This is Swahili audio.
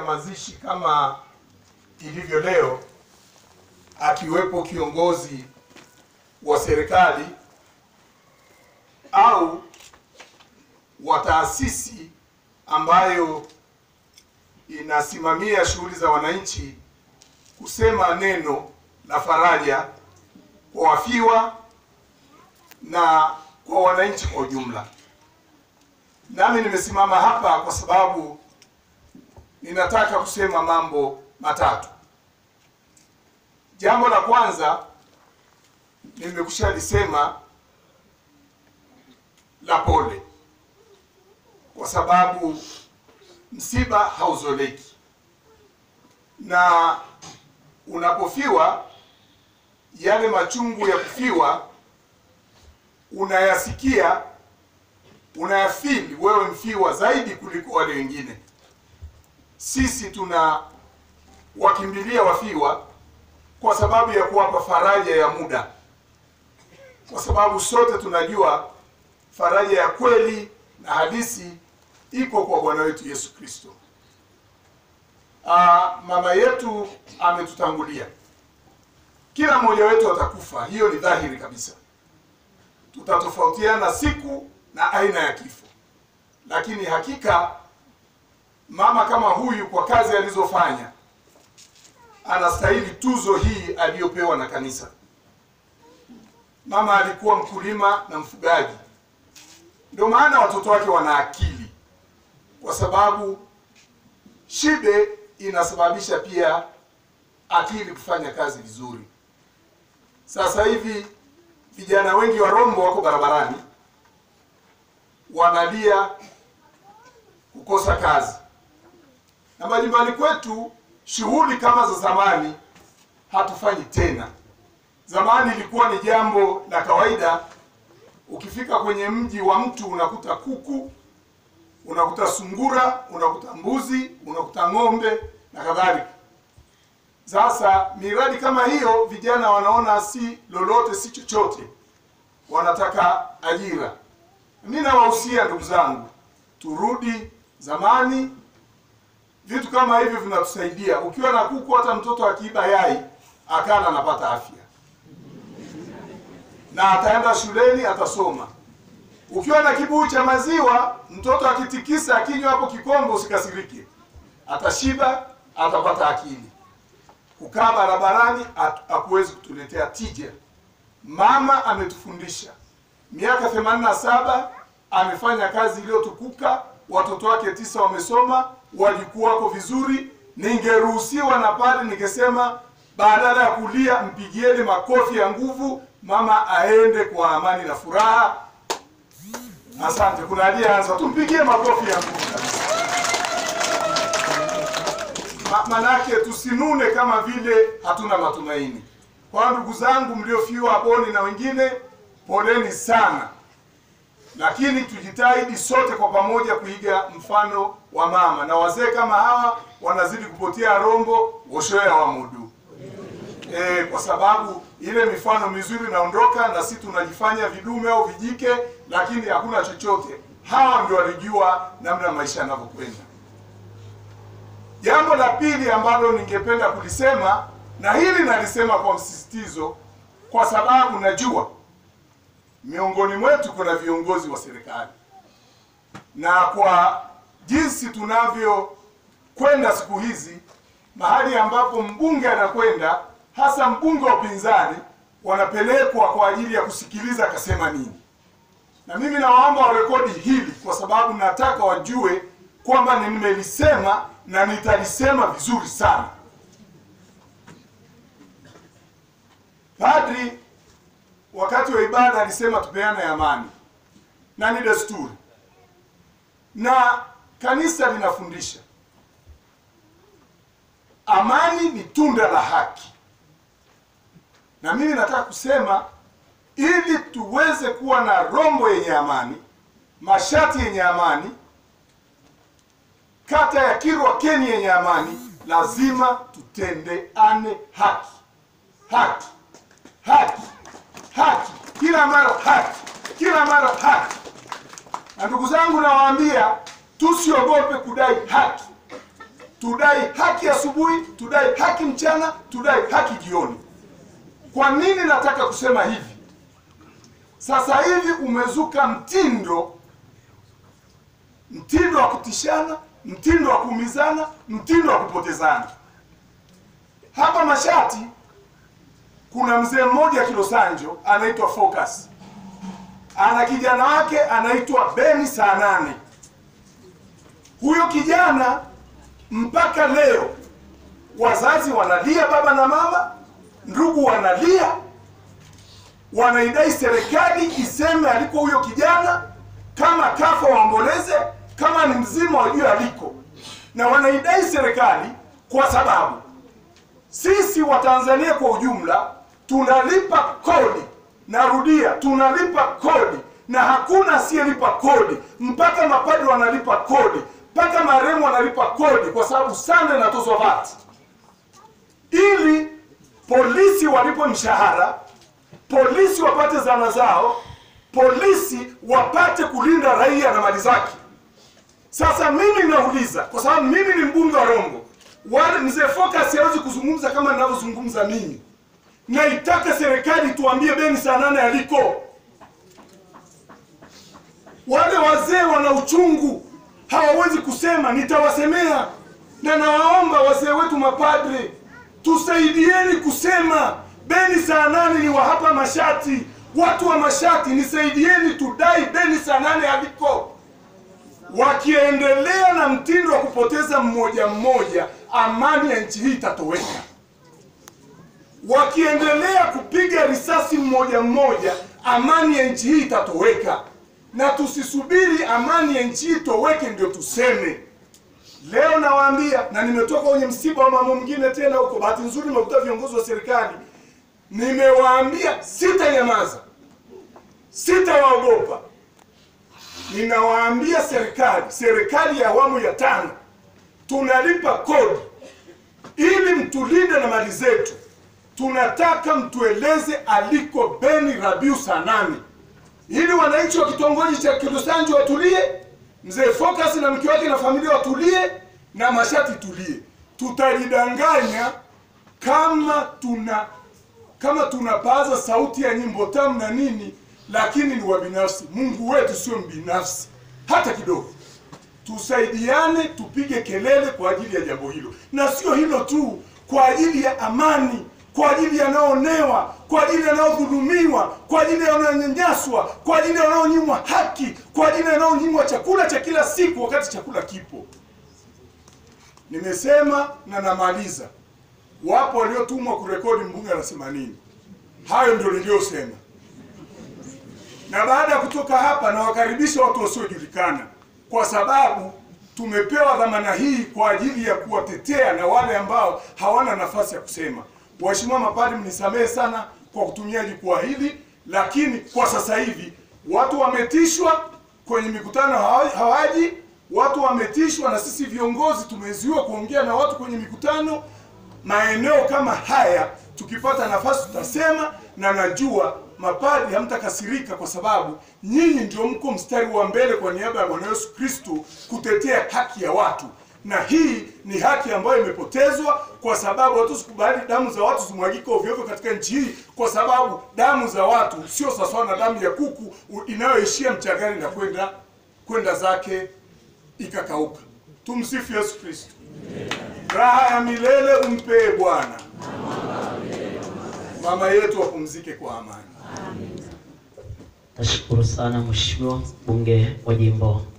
mazishi kama ilivyo leo, akiwepo kiongozi wa serikali au wa taasisi ambayo inasimamia shughuli za wananchi kusema neno la faraja kwa wafiwa na kwa wananchi kwa ujumla. Nami nimesimama hapa kwa sababu ninataka kusema mambo matatu. Jambo la kwanza nimekusha lisema la pole, kwa sababu msiba hauzoleki, na unapofiwa yale machungu ya kufiwa unayasikia, unayafili wewe mfiwa zaidi kuliko wale wengine. Sisi tuna wakimbilia wafiwa kwa sababu ya kuwapa faraja ya muda, kwa sababu sote tunajua faraja ya kweli na halisi iko kwa Bwana wetu Yesu Kristo. Ah, mama yetu ametutangulia, kila mmoja wetu atakufa, hiyo ni dhahiri kabisa. Tutatofautiana siku na aina ya kifo, lakini hakika mama kama huyu kwa kazi alizofanya anastahili tuzo hii aliyopewa na kanisa. Mama alikuwa mkulima na mfugaji, ndio maana watoto wake wana akili, kwa sababu shibe inasababisha pia akili kufanya kazi vizuri. Sasa hivi vijana wengi wa Rombo wako barabarani wanalia kukosa kazi, na majumbani kwetu shughuli kama za zamani hatufanyi tena. Zamani ilikuwa ni jambo la kawaida, ukifika kwenye mji wa mtu unakuta kuku, unakuta sungura, unakuta mbuzi, unakuta ng'ombe na kadhalika. Sasa miradi kama hiyo vijana wanaona si lolote, si chochote, wanataka ajira. Mimi nawahusia ndugu zangu, turudi zamani. Vitu kama hivyo vinatusaidia. Ukiwa na kuku, hata mtoto akiiba yai akana anapata afya na ataenda shuleni atasoma. Ukiwa na kibuyu cha maziwa, mtoto akitikisa akinywa hapo kikombe, usikasirike, atashiba, atapata akili. Kukaa barabarani hakuwezi kutuletea tija. Mama ametufundisha miaka themanini na saba amefanya kazi iliyotukuka, watoto wake tisa wamesoma, wajukuu wako vizuri. Ningeruhusiwa na pale ningesema badala ya kulia, mpigieni makofi ya nguvu, mama aende kwa amani na furaha. Asante. Kuna aliyeanza, tumpigie makofi ya nguvu kabisa. Ma, manake tusinune kama vile hatuna matumaini. Kwa ndugu zangu mliofiwa Boni na wengine, poleni sana, lakini tujitahidi sote kwa pamoja kuiga mfano wa mama, na wazee kama hawa wanazidi kupotea Rombo woshoya wa mudu e, kwa sababu ile mifano mizuri inaondoka na sisi tunajifanya vidume au vijike, lakini hakuna chochote. Hawa ndio walijua namna maisha yanavyokwenda. Jambo la pili ambalo ningependa kulisema, na hili nalisema kwa msisitizo, kwa sababu najua miongoni mwetu kuna viongozi wa serikali, na kwa jinsi tunavyokwenda siku hizi, mahali ambapo mbunge anakwenda, hasa mbunge wa upinzani, wanapelekwa kwa ajili ya kusikiliza akasema nini. Na mimi nawaomba warekodi hili, kwa sababu nataka wajue kwamba nimelisema na nitalisema vizuri sana. Padri wakati wa ibada alisema tupeane amani, na ni desturi, na kanisa linafundisha amani ni tunda la haki, na mimi nataka kusema ili tuweze kuwa na Rombo yenye amani, Mashati yenye amani, kata ya Kirwa Keni yenye amani, lazima tutendeane haki, haki, haki, haki, kila mara haki, kila mara haki. Na ndugu zangu, nawaambia tusiogope kudai haki. tudai haki asubuhi, tudai haki mchana, tudai haki jioni. Kwa nini nataka kusema hivi? Sasa hivi umezuka mtindo mtindo wa kutishana, mtindo wa kuumizana, mtindo wa kupotezana. Hapa Mashati kuna mzee mmoja Kilosanjo anaitwa Focus, ana kijana wake anaitwa Beni saa nane. Huyo kijana mpaka leo wazazi wanalia, baba na mama, ndugu wanalia, wanaidai serikali iseme aliko huyo kijana, kama kafa waomboleze, kama ni mzima wajue aliko, na wanaidai serikali kwa sababu sisi Watanzania kwa ujumla tunalipa kodi. Narudia, tunalipa kodi na hakuna asiyelipa kodi, mpaka mapadri wanalipa kodi, mpaka marehemu wanalipa kodi, kwa sababu sana inatozwa VAT ili polisi walipo mshahara, polisi wapate zana zao, polisi wapate kulinda raia na mali zake. Sasa mimi nauliza, kwa sababu mimi ni mbunge wa Rombo, wale mzee Focus hawezi kuzungumza kama ninavyozungumza mimi. Naitaka serikali tuambie Beni saa nane aliko. Wale wazee wana uchungu, hawawezi kusema, nitawasemea. Na nawaomba wazee wetu mapadre, tusaidieni kusema Beni saa nane ni wa hapa Mashati. Watu wa Mashati, nisaidieni tudai Beni saa nane aliko. Wakiendelea na mtindo wa kupoteza mmoja mmoja, amani ya nchi hii itatoweka. Wakiendelea kupiga risasi mmoja mmoja, amani ya nchi hii itatoweka. Na tusisubiri amani ya nchi hii itoweke ndio tuseme. Leo nawaambia, na nimetoka kwenye msiba wa mama mwingine tena huko, bahati nzuri nimekuta viongozi wa serikali, nimewaambia sitanyamaza, sitawaogopa. Ninawaambia serikali, serikali ya awamu ya tano, tunalipa kodi ili mtulinde na mali zetu. Tunataka mtueleze aliko Beni Rabiu saa nane, ili wananchi wa kitongoji cha Kilusanji watulie, mzee Focus na mke wake na familia watulie, na Mashati tulie. Tutajidanganya kama tuna kama tunapaza sauti ya nyimbo tamu na nini, lakini ni wa binafsi. Mungu wetu sio mbinafsi hata kidogo. Tusaidiane, tupige kelele kwa ajili ya jambo hilo, na sio hilo tu, kwa ajili ya amani, kwa ajili ya wanaoonewa, kwa ajili ya wanaodhulumiwa, kwa ajili ya wanaonyanyaswa, kwa ajili ya wanaonyimwa haki, kwa ajili ya wanaonyimwa chakula cha kila siku wakati chakula kipo. Nimesema na namaliza. Wapo waliotumwa kurekodi mbunge anasema nini. Hayo ndio niliyosema, na baada ya kutoka hapa nawakaribisha watu wasiojulikana, kwa sababu tumepewa dhamana hii kwa ajili ya kuwatetea na wale ambao hawana nafasi ya kusema. Waheshimiwa mapadri, mnisamehe sana kwa kutumia jukwaa hili, lakini kwa sasa hivi watu wametishwa kwenye mikutano hawa- hawaji, watu wametishwa, na sisi viongozi tumezuiwa kuongea na watu kwenye mikutano maeneo kama haya tukipata nafasi tutasema, na najua mapadri hamtakasirika kwa sababu nyinyi ndio mko mstari wa mbele kwa niaba ya Bwana Yesu Kristo kutetea haki ya watu, na hii ni haki ambayo imepotezwa kwa sababu watu sikubali damu za watu zimwagike ovyo ovyo katika nchi hii, kwa sababu damu za watu sio sawasawa na damu ya kuku u- inayoishia mchangani na kwenda kwenda zake ikakauka. Tumsifu Yesu Kristo. Raha ya milele umpee Bwana. Mama yetu wapumzike kwa amani. Nashukuru sana Mheshimiwa mbunge wa jimbo